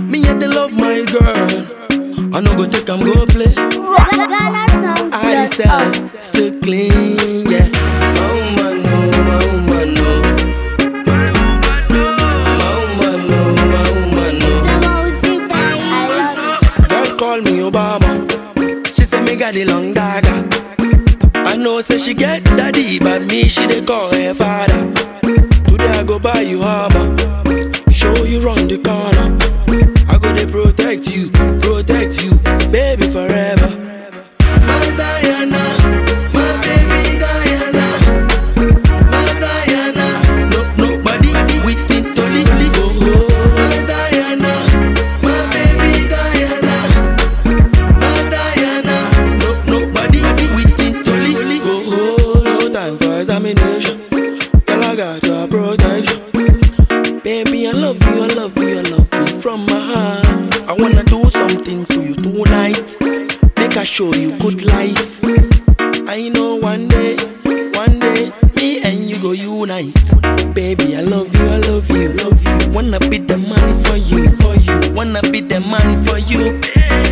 Me and they love my girl. I no go take am go play. Ghana songs. I sell still clean, yeah. My woman no, my woman no. My woman no, my woman no, my woman no. I love Girl call me Obama. She say me got the long dagger. I know say she get daddy, but me she dey call her father. Today I go buy you armor, show you round the corner. I go dey protect you, protect you, baby forever. My Diana, my baby Diana, my Diana. No nobody within Toli go. My Diana, my baby Diana. My Diana, no nobody within Toli go. No time for examination. Girl, I got your protection. Baby, I love you, I love you, I love you from my heart. I wanna do something to you tonight. Make I show you good life. I know one day, one day, me and you go unite. Baby, I love you, I love you, love you. Wanna be the man for you, for you. Wanna be the man for you.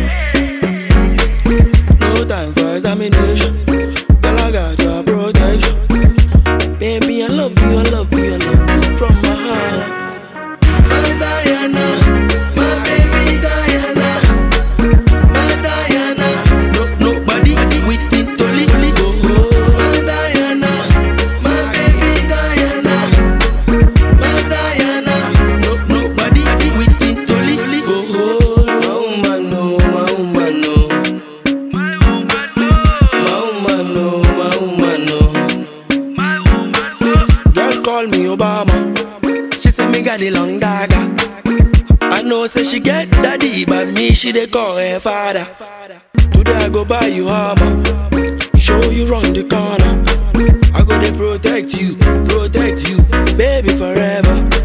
No time for examination. Girl, I got your protection. Baby, I love you, I love you, I love you from my heart. My Diana, my baby Diana, my Diana. No nobody within Toli go. My Diana, my baby Diana, my Diana. No nobody within Toli go. My woman no, my woman no. My woman no, my woman no, my woman no. My woman no. Girl call me Obama. She say me got the long dagger. I know say she get daddy, but me she dey call her father. Today I go buy you armor, show you round the corner. I go dey protect you, protect you, baby forever.